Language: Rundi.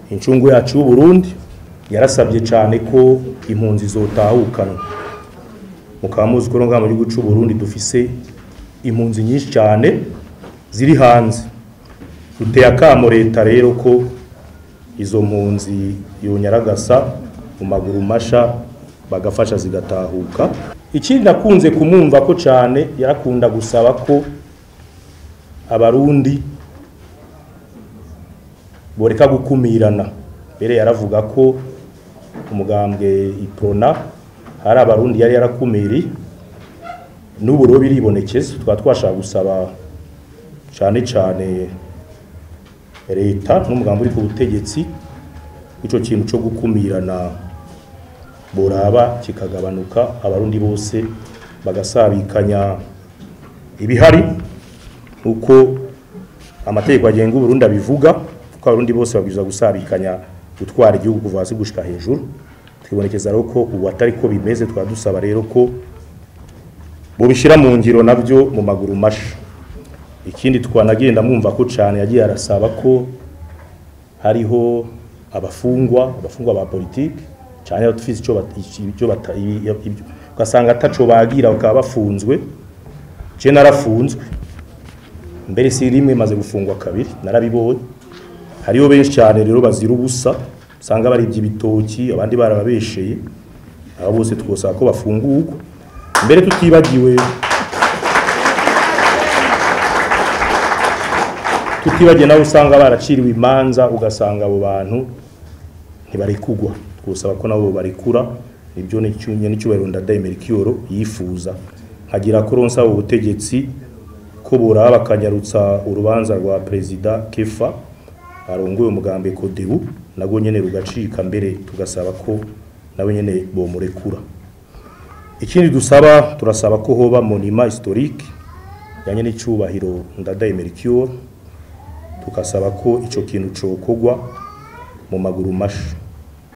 incungu yacu y'uburundi yarasabye cyane ko impunzi zotahukanwa mukaba muzi ko ngaha mu gihugu c'uburundi dufise impunzi nyinshi cyane ziri hanze duteye akamo leta rero ko izo mpunzi yonyaragasa mu maguru masha bagafasha zigatahuka ikindi nakunze kumwumva ko cyane yarakunda gusaba ko abarundi boreka gukumirana mbere yaravuga ko umugambwe iprona hari abarundi yari yarakumiri n'ubu rero biribonekeza twaba twashaka gusaba cyane cyane leta n'umugambi uri ku butegetsi icyo kintu cyo gukumirana boraba kikagabanuka abarundi bose bagasabikanya ibihari uko amategeko agenga uburundi abivuga ko abarundi bose babwirizwa gusabikanya gutwara igihugu kuva hasi gushika hejuru twibonekeza rero ko ubu atari ko bimeze twaba dusaba rero ko bubishyira mu ngiro nabyo mu maguru masha ikindi twanagenda mwumva ko cyane yagiye arasaba ko hariho abafungwa abafungwa ba politiki cyane dufite icyo icyo ugasanga ataco bagira bakaba bafunzwe je narafunzwe mbere si rimwe maze gufungwa kabiri narabibonye hariho benshi cyane rero bazira ubusa usanga baribye ibitoki abandi barababesheye abo bose twosaba ko bafungurwa mbere tutibagiwe tutibagiwe nabo usanga baraciriwe imanza ugasanga abo bantu ntibarekugwa twosaba ko nabo barekura ibyo n'icyunye n'icyubahiro ndadayimera ikiyoro yifuza nkagira ko ronsa ubutegetsi ko buraba bakanyarutsa urubanza rwa perezida kefa arongoye umugambi kodebu nabwo nyene rugacika mbere tugasaba ko nawe nyene bomurekura ikindi dusaba turasaba ko hoba monima historique yanye n'icyubahiro ndadayimera ikiyoro tugasaba ko ico kintu cokogwa mu maguru masha